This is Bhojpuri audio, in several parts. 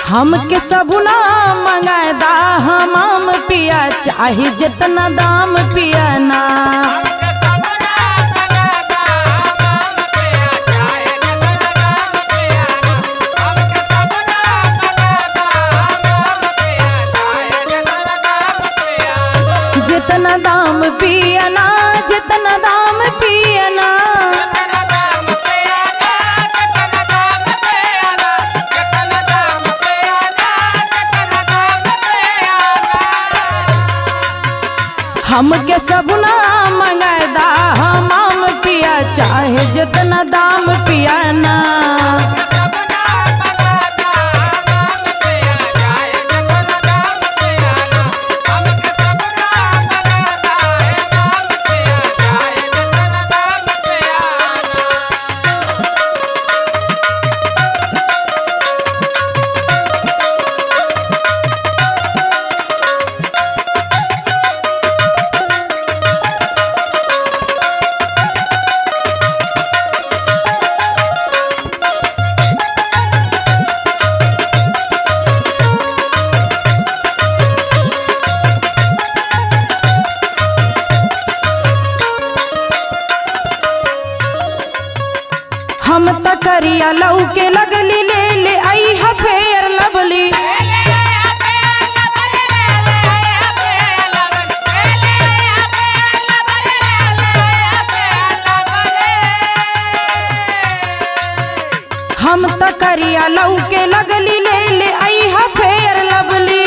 हमके सबुना मंगादा हमाम पिया चाहे जितना दाम पिया ना जितना दाम पिया ना जितना दाम पिया ना हमके सबुना मंगादा हमाम पिया चाहे जितना दाम पिया ना हम त करिया लऊ के लगली ले ले आई हा फेर लवली हम त करिया लऊ के लगली ले ले आई हा फेर लवली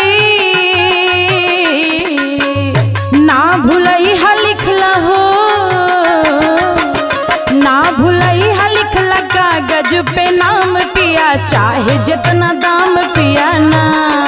ना भुलई हा लिखला हो ना भुलई हा लिखला कागज पे नाम पिया चाहे जितना दाम पिया ना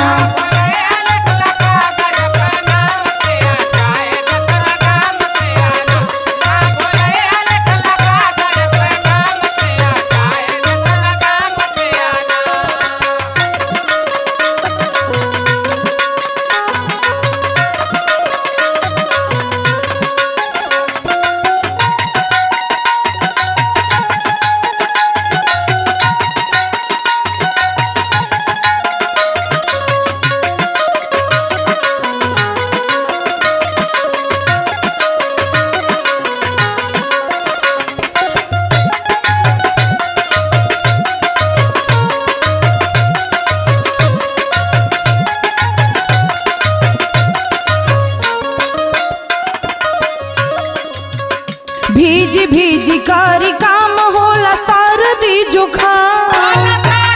भीज भीज करी काम होला सर्दी जुखाम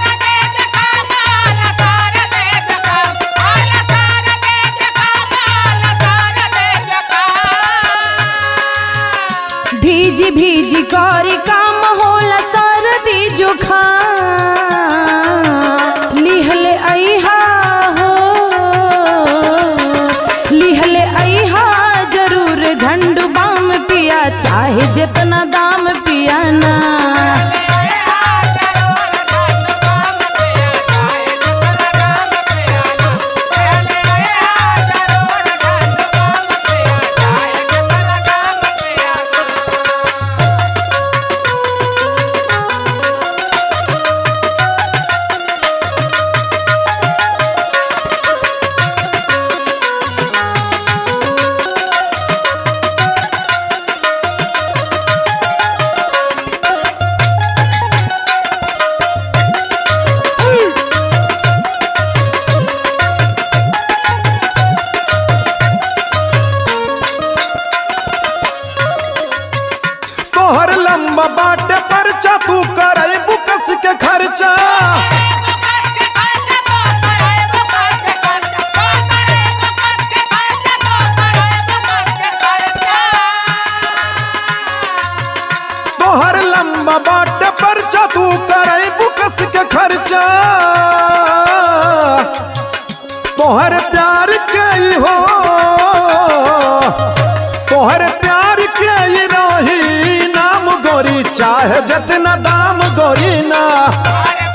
भीज भीज करी काम होला सर्दी जुखाम लिहले अइहा हो लिहले अइहा जरूर झंडू बाम पिया चाहे जितना दाम पिया ना तोहर लंबा बाटे परचा तू करे बुकस के खर्चा तोहर लंबा बाटे परचा तू करे बुकस के खर्चा तोहर प्यार के ही हो तोहर प्यार के ही रही नाम गोरी चाहे जितना दाम गोरी ना